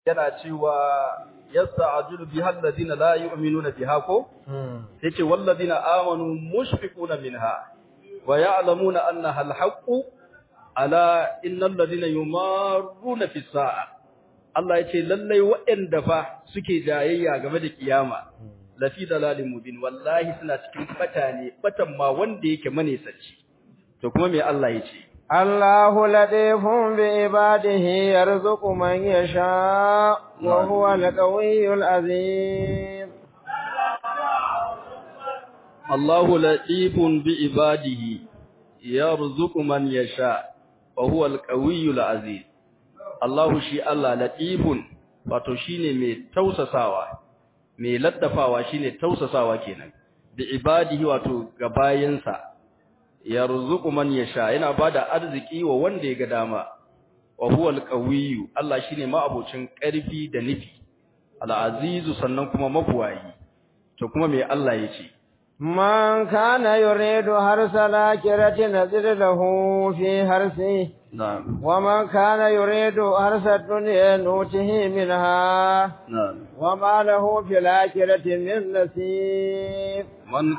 yana cewa yasta'jilu biha alladhina la yu'minuna biha ko yace walladhina amanu mushfiquna minha wa ya'lamuna annaha alhaqqu ala innal ladhina yumarruna fis sa'a Allah yace lallai waɗanda fa suke jayayya game da kiyama lafi dalalin mubin wallahi suna cikin bata ne batan ma wanda yake manesanci to kuma me Allah yace الله لطيف بعباده يرزق من يشاء وهو القوي العزيز الله لطيف بعباده يرزق من يشاء وهو القوي العزيز الله شي الله لطيف wato shine mai tausasawa mai laddafawa shine tausasawa kenan bi ibadihi wato ga bayansa yarzuqu man yasha yana bada arziki wa wanda ya ga dama wa huwal qawiyyu Allah shine ma'abocin ƙarfi da nufi al-azizu sannan kuma mabuwayi to kuma me Allah yace man kana yuridu harsa lakirati nazid lahu fi harsi na'am wa man kana yuridu harsa dunya nutihi minha na'am wa ma lahu fil akhirati min nasib man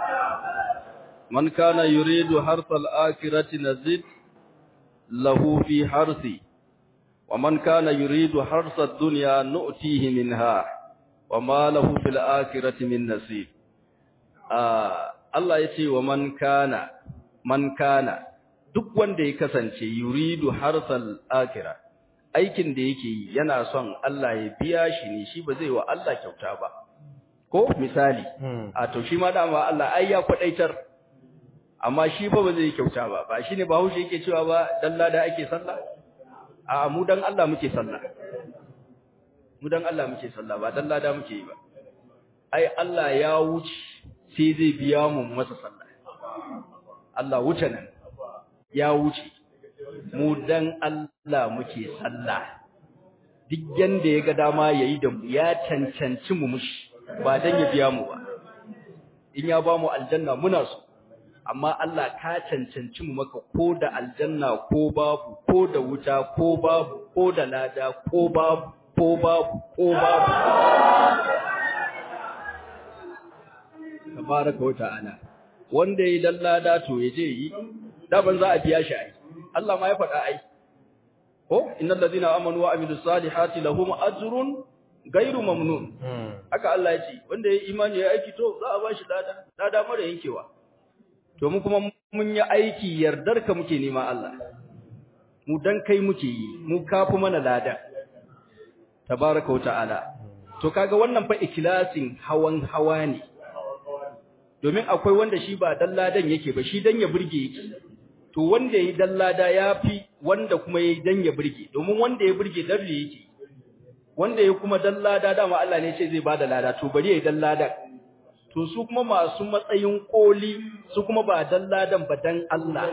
من كان يريد حرث الآخرة نزد له في حرثي ومن كان يريد حرث الدنيا نؤتيه منها وما له في الآخرة من نصيب آه الله يتي ومن كان من كان duk wanda ya kasance yuridu harsal akhirah aikin da yake yi yana son Allah ya biya shi ne shi ba zai wa Allah kyauta ba ko misali a to shi ma dama Allah ai ya kwadaitar amma shi fa ba zai kyauta ba ba shine bahaushe yake cewa ba dan lada ake sallah a mu dan Allah muke sallah mu dan Allah muke sallah ba dan lada muke yi ba ai Allah ya wuce sai zai biya mu masa sallah Allah wuce nan ya wuce mu dan Allah muke sallah duk yanda ya ga dama yayi da mu ya cancanci mu mushi ba dan ya biya mu ba in ya ba mu aljanna muna so amma Allah ka cancanci mu maka ko da aljanna ko babu ko da wuta ko babu ko da lada ko babu ko babu ko babu tabaraka wa ta'ala wanda yi dan lada to yaje yi daban za a biya shi ai Allah ma ya faɗa ai ko innal ladina amanu wa amilus salihati lahum ajrun gairu mamnun haka Allah ya ce wanda ya imani ya aiki to za a bashi lada lada mara yankewa to mu kuma mun yi aiki yardar ka muke nema Allah mu dan kai muke yi mu kafu mana lada tabaraka wa ta'ala to kaga wannan fa ikhlasin hawan hawa ne domin akwai wanda shi ba dan ladan yake ba shi dan ya burge yake to wanda yayi dan lada yafi wanda kuma yayi dan ya burge domin wanda ya burge dan yake wanda ya kuma dan lada dama Allah ne ce zai bada lada to bari yayi dan lada to su kuma masu matsayin koli su kuma ba dan ladan ba dan Allah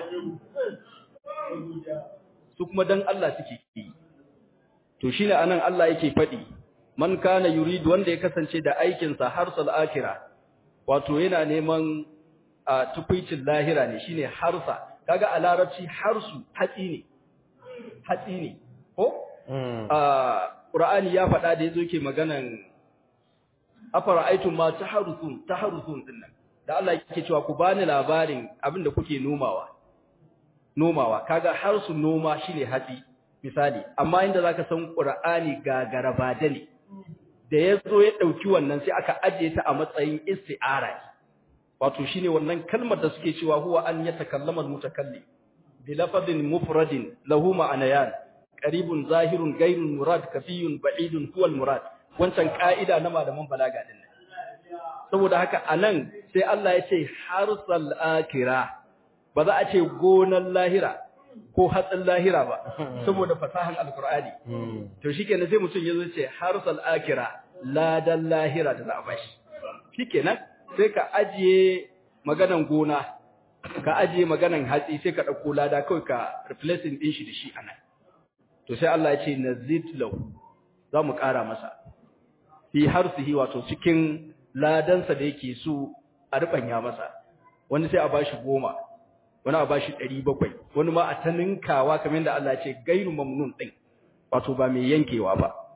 su kuma dan Allah suke yi to shine anan Allah yake fadi man kana yuridu wanda ya kasance da aikin sa harsal akhira wato yana neman a tukuicin lahira ne shine harsa kaga a larabci harsu hatsi ne hatsi ne ko a qur'ani ya faɗa da yazo yake maganan afara'aytum ma taharusun taharusun dinnan da Allah yake cewa ku bani labarin abinda kuke nomawa nomawa kaga har su noma shine hatsi misali amma inda zaka san Qur'ani gagara bada ne da yazo ya dauki wannan sai aka ajiye ta a matsayin isti'ara wato shine wannan kalmar da suke cewa huwa an yatakallama al-mutakallim bi lafadin mufradin lahu ma'anayan qaribun zahirun ghayrun murad kafiyun ba'idun huwa al-murad wancan ka'ida na malaman balaga din saboda haka anan sai Allah ya ce harsal akira ba za a ce gonan lahira ko hatsin lahira ba saboda fasahan alqur'ani to shikenan sai mutum yazo ce harsal akira ladan lahira da za a bashi shikenan sai ka ajiye maganan gona ka ajiye maganan hatsi sai ka dauko lada kawai ka replacing din shi da shi anan to sai Allah ya ce nazid lahu za mu ƙara masa fi harsihi wato cikin ladansa da yake so a rubanya masa wani sai a bashi goma wani a bashi ɗari bakwai wani ma a ta ninkawa kamar yadda Allah ce gairu mamnun ɗin wato ba mai yankewa ba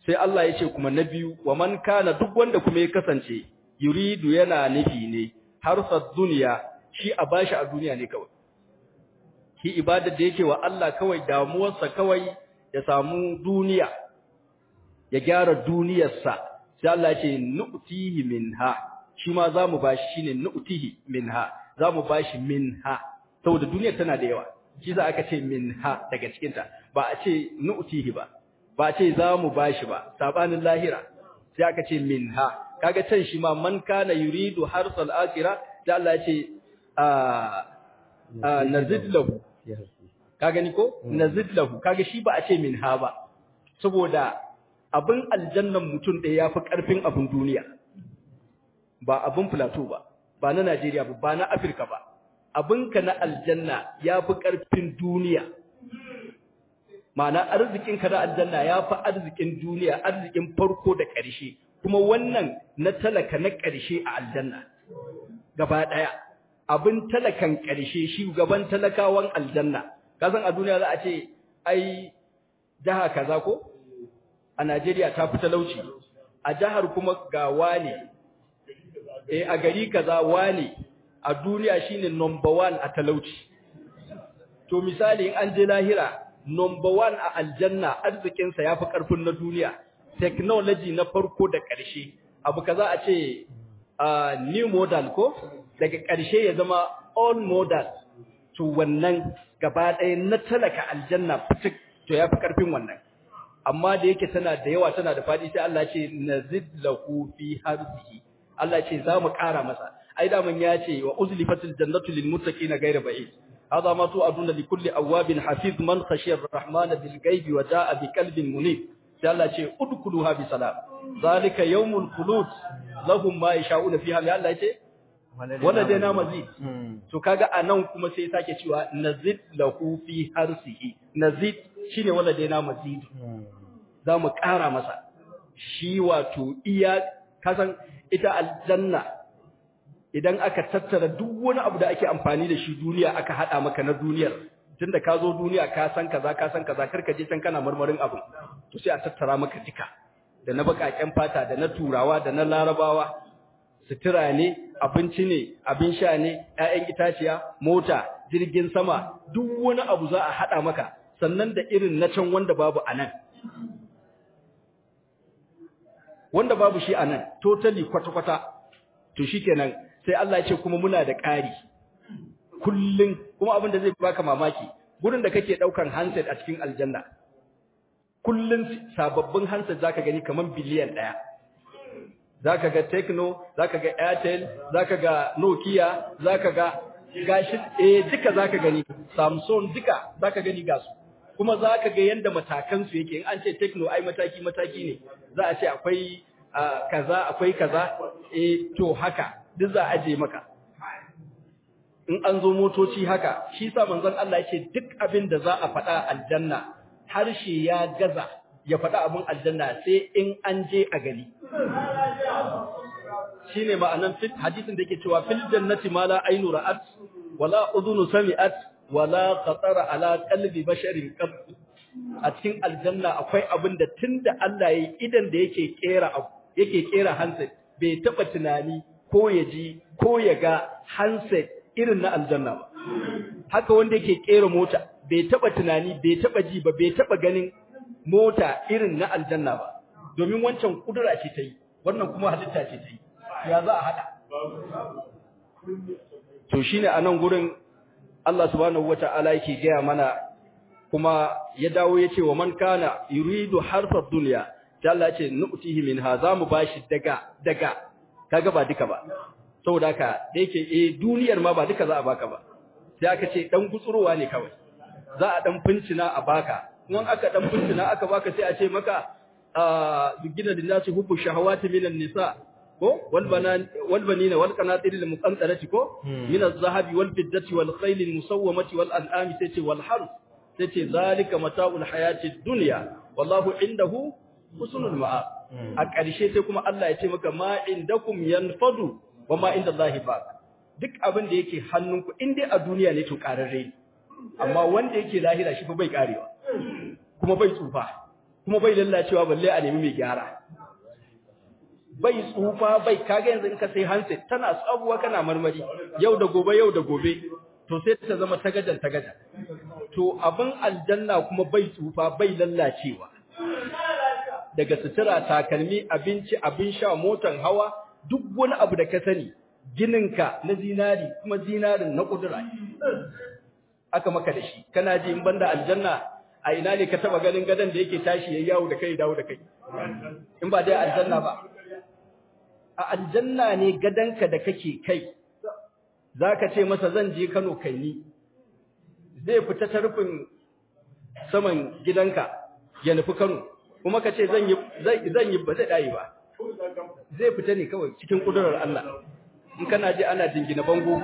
sai Allah ya ce kuma na biyu wa man kana duk wanda kuma ya kasance yuridu yana nufi ne harsar duniya shi a bashi a duniya ne kawai shi ibadar da yake wa Allah kawai damuwarsa kawai ya samu duniya ya gyara duniyarsa sai Allah ya ce nu'tihi minha shi ma zamu bashi shine nu'tihi minha zamu bashi minha saboda duniyar tana da yawa shi za aka ce minha daga cikin ta ba a ce nu'tihi ba ba a ce zamu bashi ba sabanin lahira sai aka ce minha kaga can shi ma man kana yuridu harsal akhirah sai Allah ya ce a nazid lahu ka gani ko nazid lahu kaga shi ba a ce minha ba saboda abin aljannan mutum ɗaya yafi ƙarfin abin duniya ba abin plateau ba ba na Najeriya ba ba na Afirka ba abinka na aljanna yafi ƙarfin duniya ma'ana arzikinka na aljanna yafi arzikin duniya arzikin farko da ƙarshe kuma wannan na talaka na ƙarshe a aljanna gaba ɗaya abin talakan ƙarshe shi gaban talakawan aljanna kasan a duniya za a ce ai jaha kaza ko a Najeriya ta fi talauci a jihar kuma ga wane eh a gari kaza wane a duniya shine number 1 a talauci to misali in an je lahira number 1 a aljanna arzikin sa yafi karfin na duniya technology na farko da ƙarshe abu kaza a ce uh, new model ko daga ƙarshe ya zama all model to wannan gaba ɗaya na talaka aljanna fitik to yafi karfin wannan amma da yake tana da yawa tana da fadi sai Allah ce nazid lahu fi harzihi Allah ce za mu ƙara masa ai da mun ya ce wa uzlifatil jannatu lil muttaqina ghayra ba'id hadha ma tu'aduna li kulli awabin hafiz man khashiya ar-rahmana bil ghaibi wa jaa bi qalbin munib sai Allah ce udkhuluha bi salam zalika yawmul khulud lahum ma yasha'una fiha ya Allah ce wala dai mazid to kaga anan kuma sai sake cewa nazid lahu fi harsihi nazid shine wala dai mazid za mu ƙara masa shi wato iya kasan ita aljanna idan aka tattara duk wani abu da ake amfani da shi duniya aka hada maka na duniyar tunda ka zo duniya ka san kaza ka san kaza karka je can kana marmarin abu to sai a tattara maka duka da na bakaken fata da na turawa da na larabawa sutura ne abinci ne abin sha ne ƴaƴan itaciya mota jirgin sama duk wani abu za a hada maka sannan da irin na can wanda babu anan wanda babu shi anan totally kwata-kwata to shikenan sai Allah ya ce kuma muna da ƙari kullun kuma abin da zai baka mamaki gurin da kake daukan handset a cikin aljanna kullun sababbin handset zaka gani kaman biliyan daya zaka ga Tecno zaka ga Airtel zaka ga Nokia zaka ga gashi eh duka zaka gani Samsung duka zaka gani gasu kuma za ka ga yadda matakansu yake in an ce tekno ai mataki-mataki ne za a ce akwai kaza akwai kaza e to haka duk za a je maka in an zo motoci haka shi sa manzon Allah yake duk abin da za a faɗa aljanna harshe ya gaza ya faɗa abin aljanna sai in an je a gari shine ma'anan fit hadisin da yake cewa fil jannati ma la ainu ra'at wala udhunu sami'at wala khatara ala qalbi basharin qab a cikin aljanna akwai abin da tunda Allah yayi idan da yake kera abu yake kera handset bai taba tunani ko ya ji ko ya ga handset irin na aljanna ba haka wanda yake kera mota bai taba tunani bai taba ji ba bai taba ganin mota irin na aljanna ba domin wancan kudura ce ta yi wannan kuma halitta ce ta yi ya za a hada to shine a nan gurin Allah subhanahu wata'ala yake gaya mana kuma ya dawo ya ce wa man kana yuridu harfa dunya sai Allah ya ce nu'tihi minha zamu bashi daga daga kaga ba duka ba saboda haka da yake eh duniyar ma ba duka za a baka ba sai aka ce dan gutsurowa ne kawai za a dan fincina a baka in aka dan fincina aka baka sai a ce maka gina lillahi hubbu shahawati minan nisa ko wal banan wal banina wal qanatir al muqantarati ko min al zahabi wal fiddati wal khayl al musawwamati wal an'ami sai ce wal harth sai ce zalika mata'ul hayati dunya wallahu indahu husnul ma'a a ƙarshe sai kuma Allah ya ce maka ma indakum yanfadu wa ma inda Allahi ba duk abin da yake hannunku in dai a duniya ne to ƙararre amma wanda yake lahira shi fa bai karewa kuma bai tsufa kuma bai lallacewa balle a nemi mai gyara bai tsufa bai kaga yanzu in ka sai handset tana tsabuwa kana marmari yau da gobe yau da gobe to sai ta zama tagadan tagadan to abin aljanna kuma bai tsufa bai lallacewa daga sutura takalmi abinci abin sha motan hawa duk wani abu da ka sani gininka na zinari kuma zinarin na kudura aka maka da shi kana ji in banda aljanna a ina ne ka taba ganin gadan da yake tashi yayi yawo da kai dawo da kai in ba dai aljanna ba a aljanna ne gadanka da kake kai zaka ce masa zan je Kano kai ni zai fita ta rufin saman gidanka ya nufi Kano kuma ka ce zan yi zan yi ba zai dai ba zai fita ne kawai cikin kudurar Allah in kana ji ana jingina bango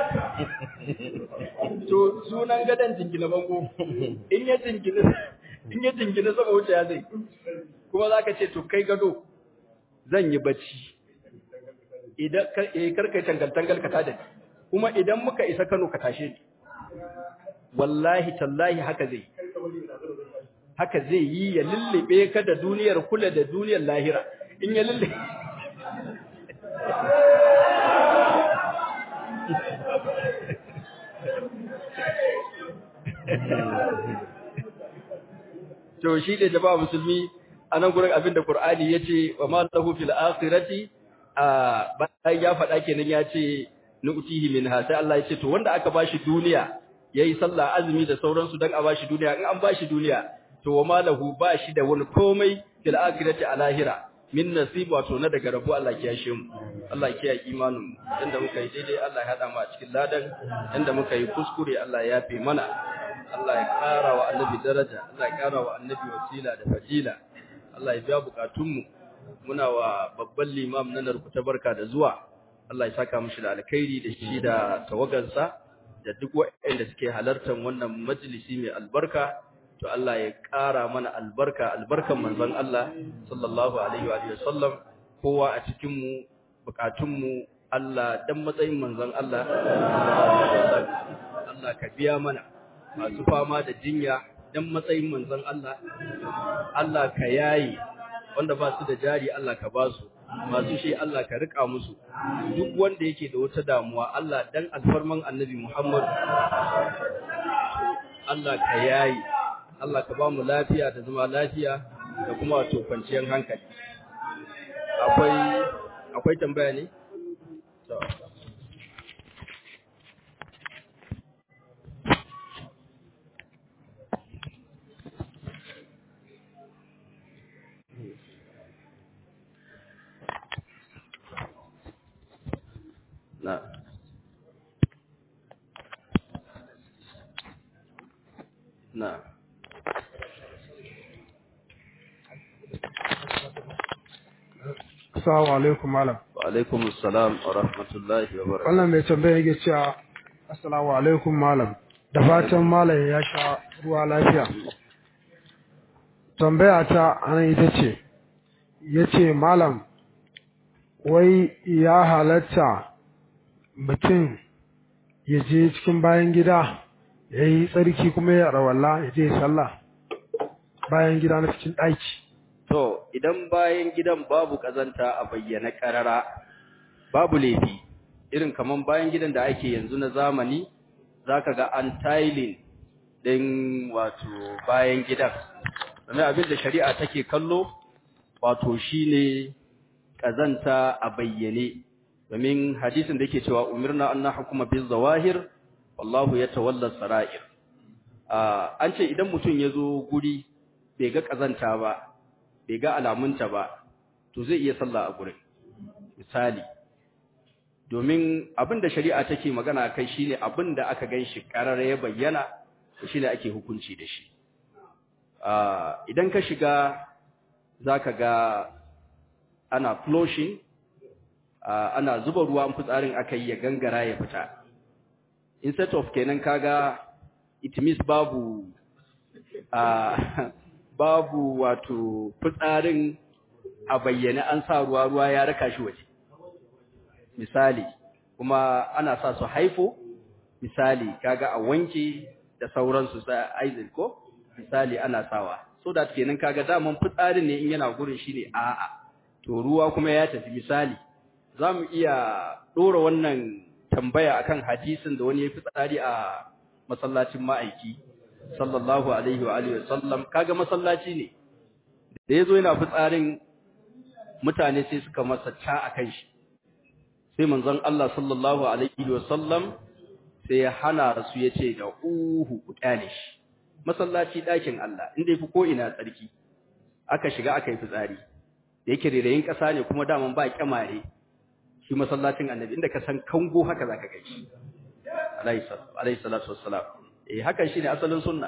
to sunan gadan jingina bango in ya jingina in ya jingina sama wuce ya zai kuma zaka ce to kai gado zan yi bacci idan eh karkai tangal tangal ka tada kuma idan muka isa Kano ka tashe ni wallahi tallahi haka zai haka zai yi ya lullube ka da duniyar kula da duniyar lahira in ya lullube to shi da jama'a musulmi a nan gurin abinda Qur'ani yace wa ma lahu fil akhirati a bayan ya faɗa kenan ya ce nu'tihi minha sai Allah ya ce to wanda aka bashi duniya yayi sallah azumi da sauransu dan a bashi duniya in an bashi duniya to wa ma lahu bashi da wani komai fil akhirati a lahira min nasib wato na daga rabu Allah ya kiyashe mu Allah ya kiyaye imanin mu inda muka yi daidai Allah ya hada mu a cikin ladan inda muka yi kuskure Allah ya yafe mana Allah ya kara wa annabi daraja Allah ya kara wa annabi wasila da fadila Allah ya biya bukatun mu muna wa babban limam na narkuta barka da zuwa Allah ya saka mishi da alkhairi da shi da tawagansa da duk waɗanda suke halartar wannan majalisi mai albarka to Allah ya ƙara mana albarka albarkan manzon Allah sallallahu alaihi wa sallam kowa a cikin mu bukatun mu Allah dan matsayin manzon Allah Allah ka biya mana masu fama da jinya dan matsayin manzon Allah Allah ka yayi wanda ba su da jari Allah ka ba su masu shi Allah ka rika musu duk wanda yake da wata damuwa Allah dan alfarman annabi Muhammad Allah ka yayi Allah ka ba mu lafiya da zama lafiya da kuma wato kwanciyar hankali akwai akwai tambaya ne to na na Assalamu alaikum malam. wa alaikum assalam wa rahmatullahi wa barakatuh Wannan mai tambaya yake cewa Assalamu alaikum malam. Da fatan malam ya sha ruwa lafiya. Tambaya ta anan ita ce yace malam wai ya halatta mutum ya je cikin bayan gida ya yi tsarki kuma ya rawalla ya je sallah bayan gida na cikin ɗaki. To, idan bayan gidan babu ƙazanta a bayyana ƙarara, babu laifi, irin kaman bayan gidan da ake yanzu na zamani, za ka ga an tilin ɗin wato bayan gidan. Sannan abin da shari'a take kallo, wato shi ne ƙazanta a bayyane, domin hadisin da yake cewa umirna an na hukuma bin zawahir, wallahu ya tawallar sara'ir. An ce idan mutum ya zo guri bai ga ƙazanta ba, bai ga alamunta ba to zai iya sallah a gurin misali domin abin da shari'a take magana kai shine abin da aka ganshi karara ya bayyana to shine ake hukunci da shi idan ka shiga zaka ga ana flushing ana zuba ruwa fitsarin aka yi ya gangara ya fita instead of kenan kaga it means babu babu wato fitsarin a bayyane an sa ruwa ruwa ya raka shi waje misali kuma ana sa su haifo misali kaga a wanke da sauransu sa aizil ko misali ana sawa so da kenan kaga daman fitsarin ne in yana gurin shine a'a to ruwa kuma ya tafi misali zamu iya dora wannan tambaya akan hadisin da wani ya fitsari a masallacin ma'aiki sallallahu alaihi wa alihi wasallam kaga masallaci ne da yazo yana fitsarin mutane sai suka masa ta akan shi sai manzon Allah sallallahu alaihi wasallam sai ya hana su yace da uhu ku kyale shi masallaci dakin Allah inda yafi ko ina tsarki aka shiga aka yi fitsari da yake rereyin kasa ne kuma daman ba kyamare shi masallacin annabi inda ka san kango haka zaka ga shi alayhi salatu wassalam eh hakan shine asalin sunna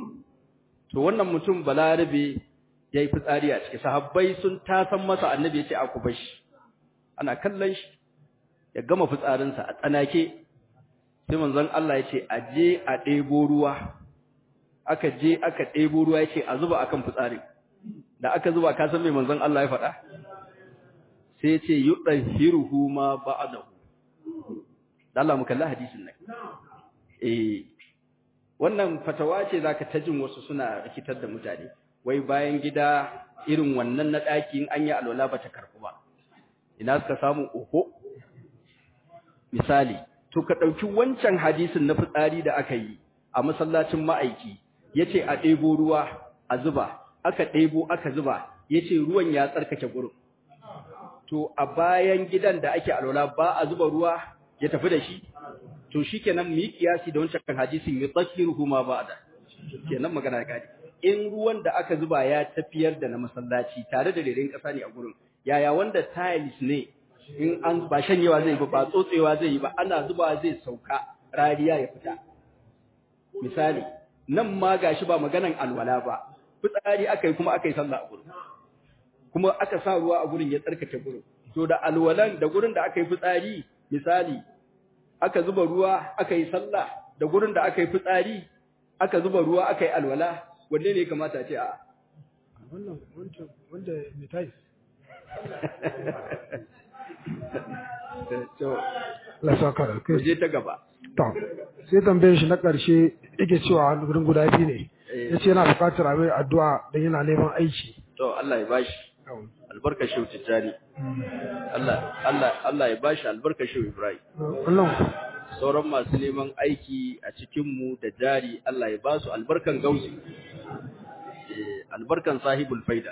to wannan mutum balarabe yayi fitsari a ciki sahabbai sun tasan masa annabi yace a ku bashi ana kallon shi ya gama fitsarin sa a tsanake sai manzon Allah yace a je a ɗebo ruwa aka je aka ɗebo ruwa yace a zuba akan fitsarin da aka zuba ka san me manzon Allah ya faɗa sai yace yudahiruhu ma ba'dahu Allah mu kalli hadisin nan eh wannan fatawa ce zaka ta jin wasu suna rikitar da mutane wai bayan gida irin wannan na daki in an yi alwala ba ta karbu ba ina suka samu oho misali to ka dauki wancan hadisin na fitsari da aka yi a masallacin ma'aiki yace a ɗebo ruwa a zuba aka ɗebo aka zuba yace ruwan ya tsarkake gurin to a bayan gidan da ake alwala ba a zuba ruwa ya tafi da shi to shikenan mu yi kiyasi da wancan hadisin yutahhiruhu ma ba'da kenan magana gadi in ruwan da aka zuba ya tafiyar da na masallaci tare da rerin kasa ne a gurin yaya wanda tiles ne in an ba shanyewa zai ba ba tsotsewa zai yi ba ana zuba zai sauka rariya ya fita misali nan ma gashi ba maganan alwala ba fitsari aka yi kuma aka yi sallah a gurin kuma aka sa ruwa a gurin ya tsarkake gurin to da alwalan da gurin da aka yi fitsari misali aka zuba ruwa aka yi sallah da gurin da aka yi fitsari aka zuba ruwa aka yi alwala wanne ne kamata ce a wannan wancan wanda mai tais to la saka da kai je ta gaba to sai tambayar shi na karshe yake cewa gurin guda biyu ne yace yana buƙatar a mai addu'a dan yana neman aiki to Allah ya bashi albarka shehu tijjani Allah Allah Allah ya bashi albarka shehu Ibrahim wannan sauran masu neman aiki a cikin mu da jari Allah ya ba su albarkan gausi eh albarkan sahibul faida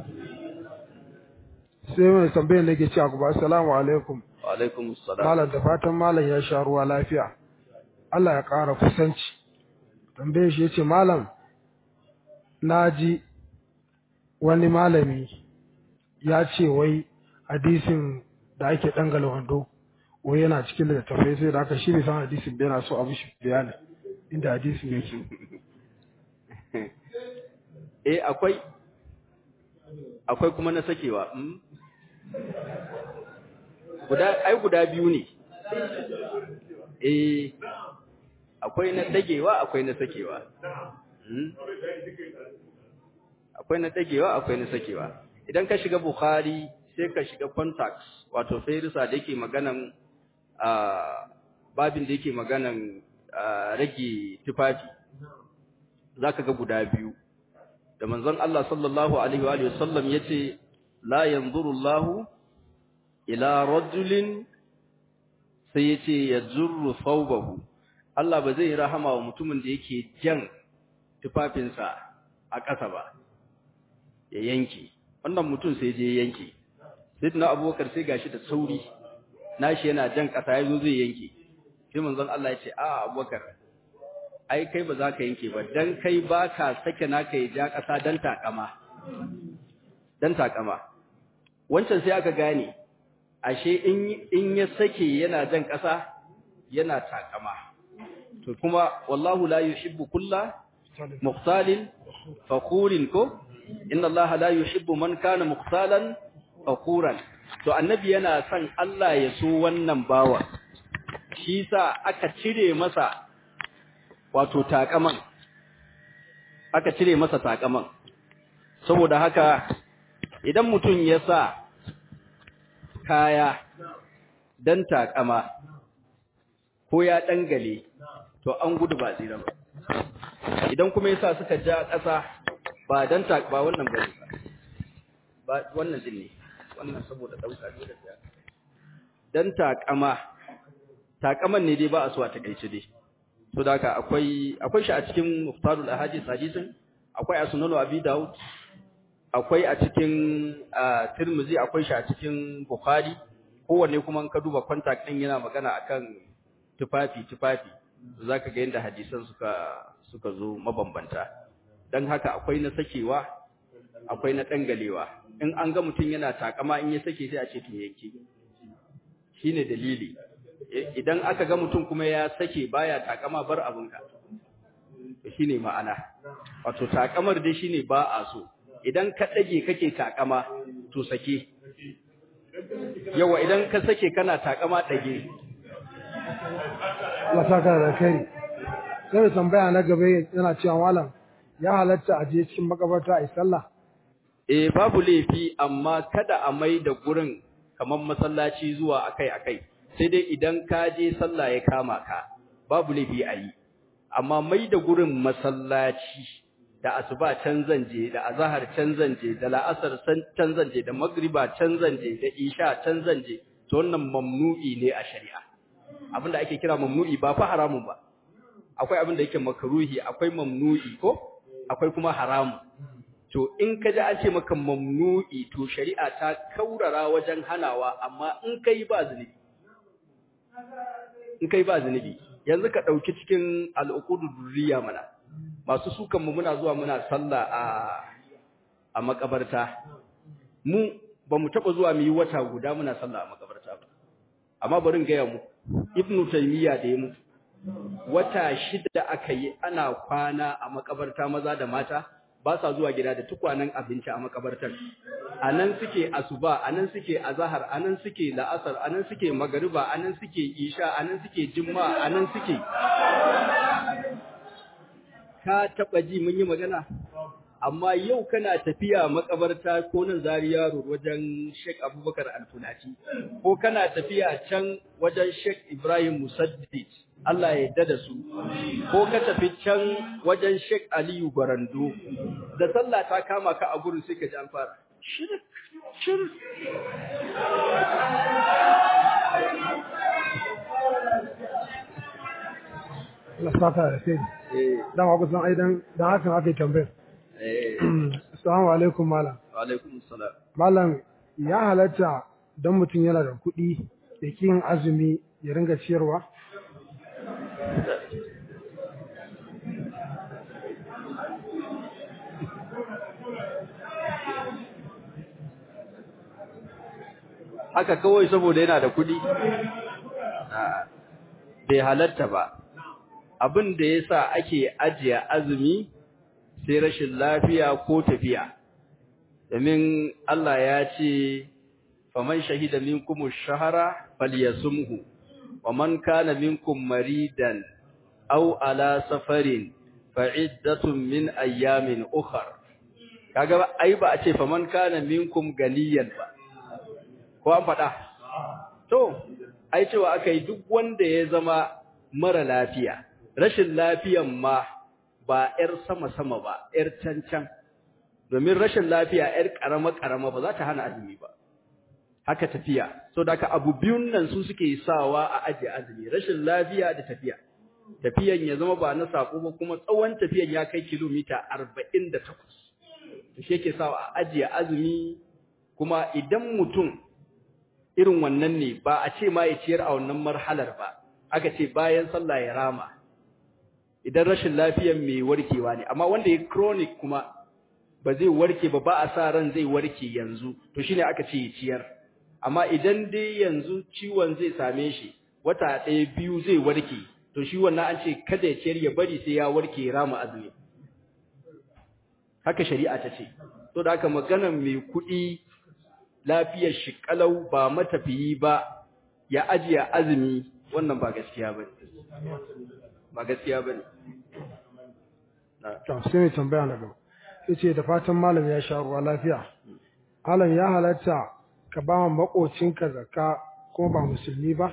sai mai tambayar da yake cewa ku assalamu alaikum wa alaikum assalam malam da fatan malam ya sha ruwa lafiya Allah ya ƙara kusanci tambayar shi yace malam naji wani malami ya ce wai hadisin da ake dangala wando wai yana cikin littattafai sai da aka shi bai san hadisin bai yana so abu shi bayani inda hadisin yake eh akwai akwai kuma na sakewa mm? guda ai guda biyu ne eh akwai na dagewa akwai na sakewa mm? akwai na dagewa akwai na sakewa idan ka shiga bukhari sai ka shiga contacts wato fairisa da yake maganan babin da yake maganan rage tufafi zaka ga guda biyu da manzon Allah sallallahu alaihi wa sallam yace la yanzuru Allah ila rajulin sai yace yajurru thawbahu Allah ba zai rahama wa mutumin da yake jan tufafinsa a ƙasa ba ya yanke wannan mutum sai je yanke sayyidina Abubakar sai gashi da sauri nashi yana jan ƙasa yazo zai yanke sai manzon Allah yace a Abubakar ai kai ba za ka yanke ba dan kai ba ka sake naka ya ja ƙasa dan takama dan takama wancan sai aka gane ashe in in ya sake yana jan ƙasa yana takama to kuma wallahu la yuhibbu kulla muqtalin fakhurin ko inna allaha la yuhibbu man kana muqtalan fakhuran to annabi yana son Allah ya so wannan bawa shi sa aka cire masa wato takaman aka cire masa takaman saboda haka idan mutum ya sa kaya dan takama ko ya dangale to an gudu ba tsira ba idan kuma yasa suka ja ƙasa ba dan ta ba wannan ba ba wannan din ne wannan saboda dauka ne da dan takama takaman ne dai ba a so a takaice dai to da haka akwai akwai shi a cikin muftarul ahadith hadisin akwai a sunan abi daud akwai a cikin tirmizi akwai shi a cikin bukhari kowanne kuma ka duba contact din yana magana akan tufafi tufafi zaka ga yanda hadisan suka suka zo mabambanta dan haka akwai na sakewa akwai na dangalewa in an ga mutum yana takama in ya sake sai a ce to yanke shine dalili idan aka ga mutum kuma ya sake baya takama bar abinka shine ma'ana wato takamar dai shine ba a so idan ka dage kake takama to sake yawa idan ka sake kana takama dage Allah saka da kai sai tambaya na gaba yana cewa malam ya halatta a je cikin makabarta a yi sallah eh babu laifi amma kada a mai da gurin kamar masallaci zuwa akai-akai sai dai idan ka je sallah ya kama ka babu laifi a yi amma mai da gurin masallaci da asuba can zan je da azhar can zan je da la'asar can zan je da magriba can zan je da isha can zan je to wannan mamnu'i ne a shari'a abinda ake kira mamnu'i ba fa haramun ba akwai abin da yake makruhi akwai mamnu'i ko akwai kuma haramu to in ka ji an ce maka mamnu'i to shari'a ta kaurara wajen hanawa amma in kai ba zunubi in kai ba zunubi yanzu ka dauki cikin al'uqudu durriya mana masu sukan mu muna zuwa muna sallah a a makabarta mu ba mu taba zuwa mu yi wata guda muna sallah a makabarta ba amma bari in ga mu ibnu taymiya da ya mutu wata shida aka yi ana kwana a makabarta maza da mata ba sa zuwa gida da tukwanen abinci a makabartar anan suke asuba anan suke azhar anan suke la'asar anan suke magariba anan suke isha anan suke juma'a anan suke ka taba ji mun yi magana amma yau kana tafiya makabarta ko nan Zaria Road wajen Sheikh Abubakar Al-Funati ko kana tafiya can wajen Sheikh Ibrahim Musaddid Allah ya yarda da su ko ka tafi can wajen Sheikh Aliyu Barando da sallah ta kama ka a gurin sai ka ji an fara shirk shirk Allah saka da kai dama kusan aidan dan hakan aka yi tambayar Assalamu alaikum malam. Wa alaikum assalam. Malam ya halatta don mutum yana da kuɗi da yin azumi ya ringa ciyarwa? Haka kawai saboda yana da kuɗi? Bai halatta ba. Abin da ya sa ake ajiye azumi sai rashin lafiya ko tafiya domin Allah ya ce faman shahida minkum ash-shahra falyasumhu waman kana minkum maridan aw ala safarin fa'iddatun min ayyamin ukhra kaga ai ba a ce faman kana minkum ganiyan ba ko an fada to ai cewa akai duk wanda ya zama mara lafiya rashin lafiyan ma ba ‘yar sama-sama ba, ‘yar cancan, domin rashin lafiya ‘yar ƙarama-ƙarama ba za ta hana azumi ba. Haka tafiya, so da abu biyun nan su suke sawa a ajiye azumi, rashin lafiya da tafiya. Tafiyan ya zama ba na saƙo ba kuma tsawon tafiyan ya kai kilomita arba'in da takwas. Shi yake sawa a ajiye azumi kuma idan mutum irin wannan ne ba a ce ma ya ciyar a wannan marhalar ba, aka ce bayan sallah ya rama. idan rashin lafiyar mai warkewa ne amma wanda ya chronic kuma ba zai warke ba ba a sa ran zai warke yanzu to shine aka ce ciyar amma idan dai yanzu ciwon zai same shi wata ɗaya biyu zai warke to shi wannan an ce kada ya ciyar ya bari sai ya warke ya rama azumi haka shari'a ta ce to da haka maganar mai kuɗi lafiyar shi kalau ba matafiyi ba ya ajiye azumi wannan ba gaskiya bane ba gaskiya ba ne. To, sai mai tambaya na gaba. Sai ce da fatan malam ya sha ruwa lafiya. Malam ya halatta ka ba makocinka zakka ko ba musulmi ba?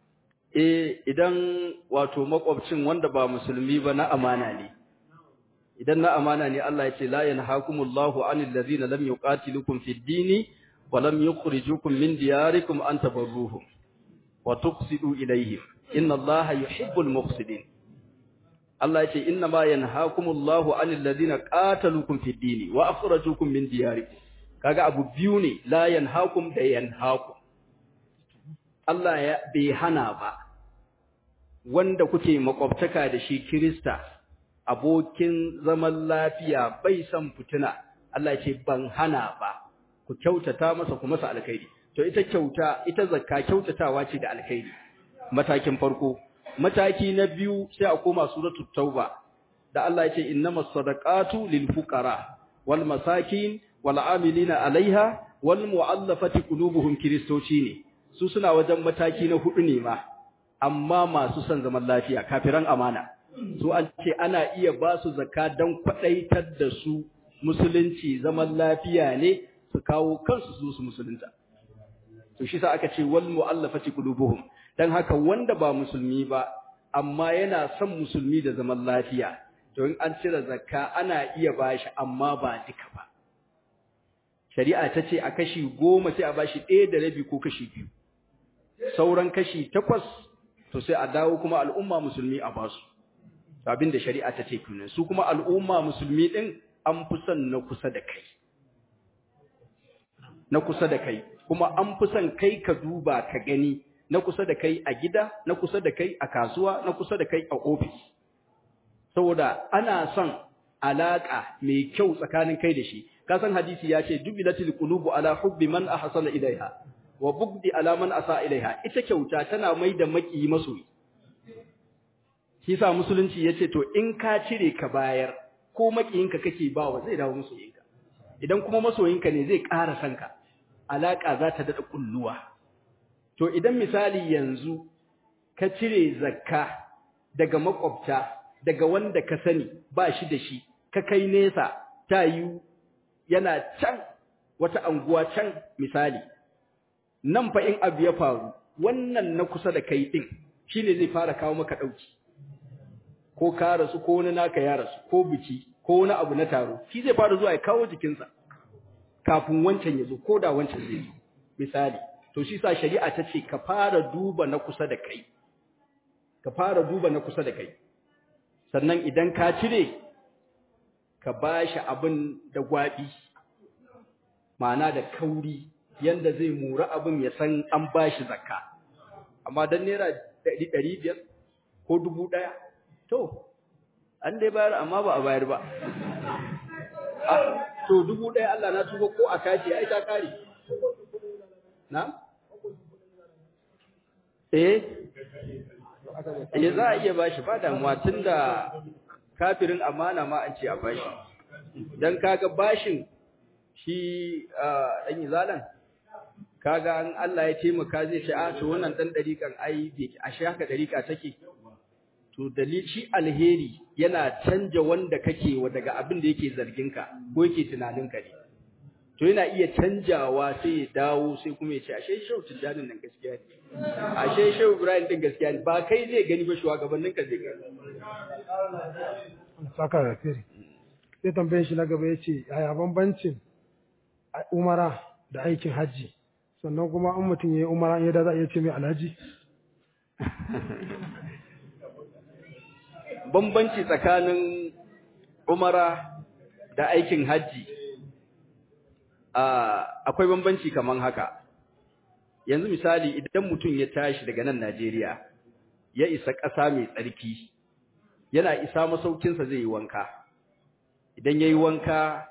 Eh, idan wato makwabcin wanda ba musulmi ba na amana ne. idan na amana ne Allah ya ce la yanhaakumullahu anil ladzina lam yuqatilukum fid dini wa lam yukhrijukum min diyarikum an tabarruhum wa tuqsidu ilayhim inna Allaha yuhibbul muqsidin Allah ya ce inna ma yanhaakumullahu anil ladzina qataluukum fid dini wa akhrajukum min diyarikum kaga abu biyu ne la yanhaakum da yanhaakum Allah ya bai hana ba wanda kuke makwabtaka da shi Kirista abokin zaman lafiya bai san fitina Allah ce ban hana ba ku kyautata masa ku masa alkhairi to ita kyauta ita zakka kyautatawa ce da alkhairi matakin farko mataki na biyu sai a koma suratul tauba da Allah ya ce innamas sadaqatu lil fuqara wal masakin wal amilina alaiha wal mu'allafati qulubuhum kristoci ne su suna wajen mataki na hudu ne ma amma masu son zaman lafiya kafiran amana su an ce ana iya ba su zakka don kwaɗaitar da su musulunci zaman lafiya ne su kawo kansu su su musulunta to shi sa aka ce wal mu'allafati qulubuhum dan haka wanda ba musulmi ba amma yana son musulmi da zaman lafiya to in an cire zakka ana iya bashi amma ba duka ba shari'a ta ce a kashi goma sai a bashi ɗaya da rabi ko kashi biyu sauran kashi takwas to sai a dawo kuma al'umma musulmi a basu abin da shari'a ta ce kunan su kuma al'umma musulmi din an fi son na kusa da kai na kusa da kai kuma an fi son kai ka duba ka gani na kusa da kai a gida na kusa da kai a kasuwa na kusa da kai a ofis saboda ana son alaka mai kyau tsakanin kai da shi ka san hadisi ya ce jubilatil qulubu ala hubbi man ahsana ilaiha wa bugdi ala man asa ilaiha ita kyauta tana mai da maki masoyi shi sa musulunci yace to in ka cire ka bayar ko makiyinka kake bawa zai dawo masoyinka idan kuma masoyinka ne zai ƙara sanka alaka za ta dada kulluwa to idan misali yanzu ka cire zakka daga makwabta daga wanda ka sani ba shi da shi ka kai nesa ta yi yana can wata anguwa can misali nan fa in abu ya faru wannan na kusa da kai din shine zai fara kawo maka dauki ko ka rasu ko wani naka ya rasu ko biki ko wani abu na taro shi zai fara zuwa ya kawo jikinsa kafin wancan ya zo ko da wancan zai zo misali to shi sa shari'a ta ce ka fara duba na kusa da kai ka fara duba na kusa da kai sannan idan ka cire ka bashi abin da gwabi ma'ana da kauri yanda zai mura abin ya san an bashi zakka amma dan naira ɗari biyar ko dubu ɗaya to an dai bayar amma ba a bayar ba to dubu ɗaya Allah na tuba ko a kaji ai ta kare na eh eh za a iya bashi ba damuwa tunda kafirin amana ma an ce a bashi dan kaga bashin shi dan izalan kaga an Allah ya taimaka zai ce a to wannan dan dariƙan ai bai a shi haka dariƙa take to dalil shi alheri yana canja wanda kake wa daga abin da yake zargin ka ko yake tunanin ka ne to yana iya canjawa sai ya dawo sai kuma ya ce ashe shau tijanin nan gaskiya ne ashe shau ibrahim din gaskiya ne ba kai zai gani ba shugabannin ka zai gani saka da fere sai tambayin shi na gaba ya ce yaya bambancin umara da aikin hajji sannan kuma an mutum ya yi umara ya da za a iya ce mai alhaji bambanci tsakanin umara da aikin hajji akwai bambanci kaman haka yanzu misali idan mutum ya tashi daga nan Najeriya ya isa ƙasa mai tsarki yana isa masaukinsa zai yi wanka idan ya yi wanka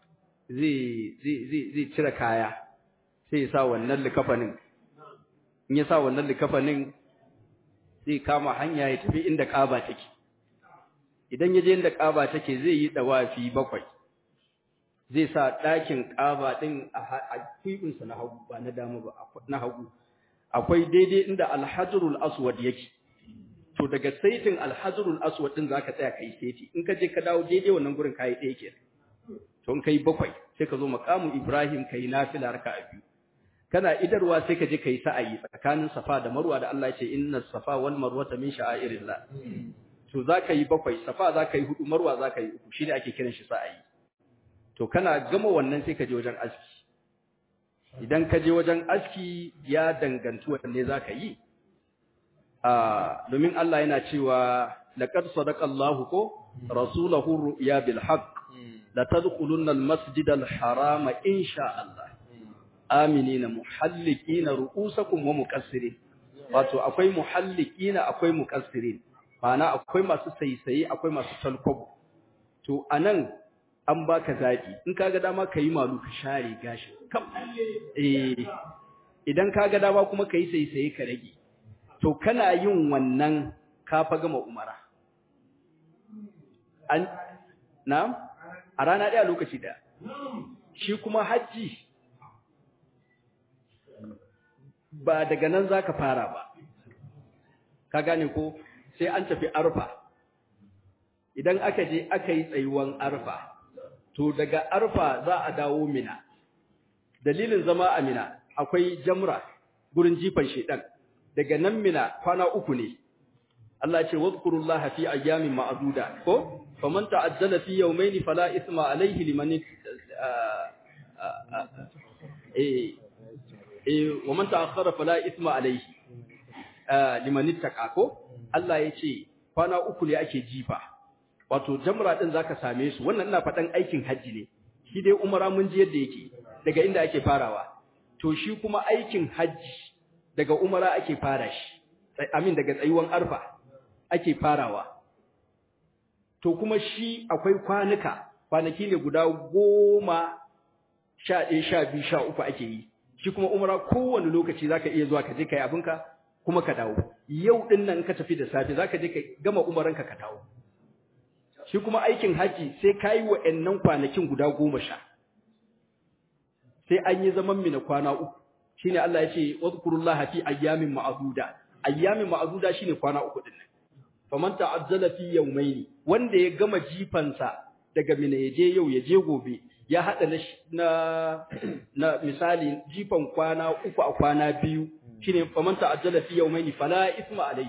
zai cire kaya sai ya sa wannan likafanin in ya sa wannan likafanin zai kama hanya ya tafi inda ƙaba take idan ya je inda ƙaba take zai yi ɗawafi bakwai zai sa ɗakin ƙaba ɗin a kwiɓinsa na hagu ba na dama ba na hagu akwai daidai inda alhajrul aswad yake to daga saitin alhajrul aswad ɗin zaka tsaya kai saiti in ka je ka dawo daidai wannan gurin kai ɗaya ke to in kai bakwai sai ka zo maqamu ibrahim kai nafila raka'a biyu kana idarwa sai ka je kai sa'ayi tsakanin safa da marwa da Allah ya ce inna safa wal marwata min sha'airillah to zaka yi bakwai safa zaka yi hudu marwa zaka yi uku shine ake kiran shi sa'ayi to kana gama wannan sai ka je wajen aski idan ka je wajen aski ya danganci wanne zaka yi a domin Allah yana cewa laqad sadaqallahu ko rasulahu ru'ya bil haqq la tadkhulunna al masjid al harama insha Allah aminina muhallikina ru'usakum wa muqassirin wato akwai muhallikina akwai muqassirin ma'ana akwai masu saisaye akwai masu talkwabo to anan an baka zabi in kaga dama kai malu ka share gashi kam eh idan kaga dama kuma kai saisaye ka rage to kana yin wannan ka fa gama umara an na'am a rana daya lokaci daya shi kuma haji ba daga nan zaka fara ba ka gane ko sai an tafi arfa idan aka je aka yi tsayuwan arfa to daga arfa za a dawo mina dalilin zama a mina akwai jamra gurin jifan shedan daga nan mina kwana uku ne Allah ya ce wadhkurullaha fi ayyamin ma'duda ko faman ta'ajjala fi yawmayni fala isma alayhi liman eh eh waman ta'akhkhara fala isma alayhi liman ittaqa ko Allah ya ce kwana uku ne ake jifa wato jamra din zaka same su wannan ina faɗan aikin haji ne shi dai umara mun ji yadda yake daga inda ake farawa to shi kuma aikin haji daga umara ake fara shi amin daga tsayuwan arfa ake farawa to kuma shi akwai kwanuka kwanaki ne guda goma sha ɗaya sha biyu sha uku ake yi shi kuma umara kowane lokaci zaka iya zuwa ka je ka yi abinka kuma ka dawo yau din nan ka tafi da safe zaka je ka gama umaranka ka dawo shi kuma aikin haji sai kai wa'annan kwanakin guda goma sha sai an yi zaman mina kwana uku shine Allah ya ce wadhkurullaha fi ayyamin ma'duda ayyamin ma'duda shine kwana uku din nan faman ta'azzala fi yawmayni wanda ya gama jifansa daga mina ya je yau ya je gobe ya hada na na misali jifan kwana uku a kwana biyu shine faman ta'ajjala fi yawmayni fala isma alayhi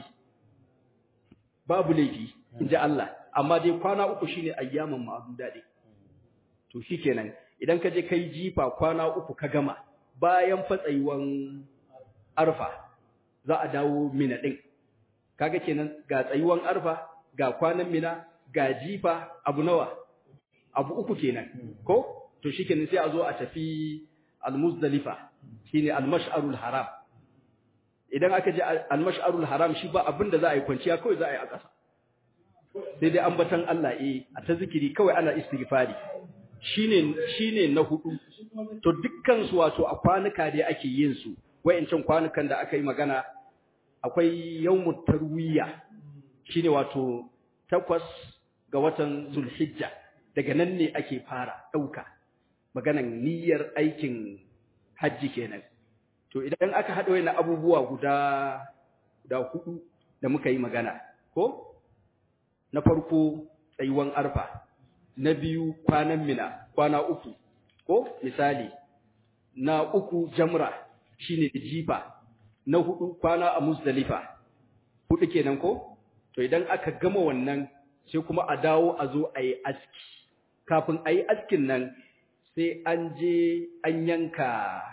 babu laifi inji Allah amma dai kwana uku shine ayyaman ma'duda dai to shikenan idan ka je kai jifa kwana uku ka gama bayan fatsayuwan arfa za a dawo mina din kaga kenan ga tsayuwan arfa ga kwanan mina ga jifa abu nawa abu uku kenan ko to shikenan sai a zo a tafi al-muzdalifa shine al-mash'arul haram idan aka je al-mash'arul haram shi ba abin da za a yi kwanciya kawai za a yi a ƙasa sai dai ambatan Allah eh a ta zikiri kawai ana istighfari shine shine na hudu to dukkan su wato a kwanuka dai ake yin su wayancan kwanukan da aka yi magana akwai yawmut tarwiya shine wato takwas ga watan zulhijja daga nan ne ake fara dauka maganan niyyar aikin hajji kenan to idan aka haɗa wani abubuwa guda guda hudu da muka yi magana ko na farko tsayuwan arfa na biyu kwanan mina kwana uku ko misali na uku jamra shine jifa na hudu kwana a muzdalifa hudu kenan ko to idan aka gama wannan sai kuma a dawo a zo a yi aski kafin a yi askin nan sai an je an yanka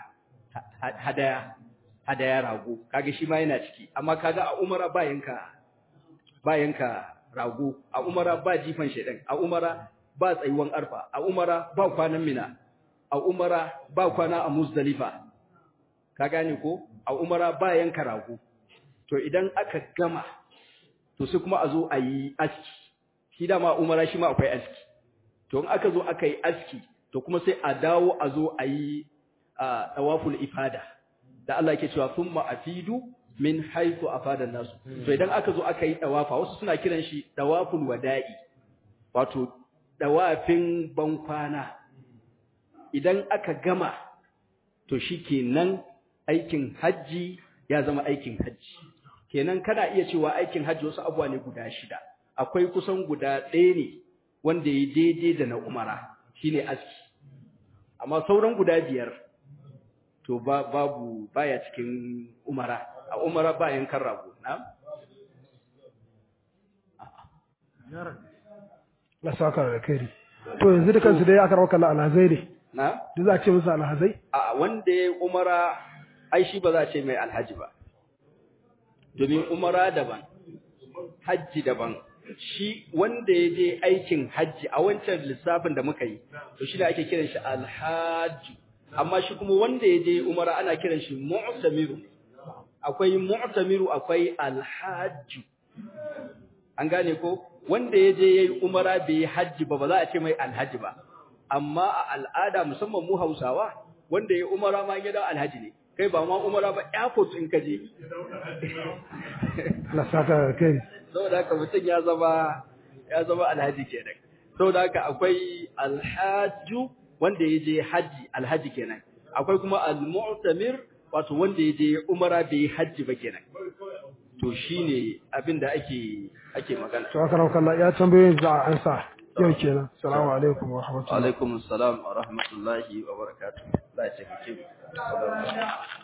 hadaya hadaya rago kaga shi ma yana ciki amma kaga a umara ba yanka ba yanka rago a umara ba jifan shedan a umara ba tsayuwan arfa a umara ba kwanan mina a umara ba kwana a muzdalifa ka gane ko a umara ba yanka rago to idan aka gama to sai kuma a zo a yi aski shi dama umara shi ma akwai aski to in aka zo aka yi aski to kuma sai a dawo a zo a yi tawaful ifada da Allah yake cewa thumma afidu min haythu afada nasu to idan aka zo aka yi tawafa wasu suna kiran shi tawaful wada'i wato tawafin bankwana idan aka gama to shikenan aikin haji ya zama aikin haji kenan kana iya cewa aikin haji wasu abuwa ne guda shida akwai kusan guda ɗaya ne wanda ya daidai da na umara shine aski amma sauran guda biyar to ba babu baya cikin umara a umara ba yankan rago na na saka da kai to yanzu da kansu dai aka rawaka alhazai ne na duk za a ce musu alhazai a wanda ya umara ai shi ba za a ce mai alhaji ba domin umara daban hajji daban shi wanda ya je aikin hajji a wancan lissafin da muka yi to shi ne ake kiran shi alhaji amma shi kuma wanda ya je umara ana kiran shi mu'tamiru akwai mu'tamiru akwai alhaji an gane ko wanda ya je yayi umara bai yi hajji ba ba za a ce mai alhaji ba amma a al'ada musamman mu Hausawa wanda ya umara ma gida alhaji ne kai ba ma umara ba airport in ka je na saka da kai saboda haka mutum ya zama ya zama alhaji kenan saboda haka akwai alhaju wanda ya je haji alhaji kenan akwai kuma almu'tamir wato wanda ya je umara bai yi haji ba kenan to shine abin da ake ake magana to aka rawaka Allah ya tambayoyin za a ansa yau kenan assalamu alaikum wa rahmatullahi alaikum assalam wa rahmatullahi wa barakatuh Allah ya tafi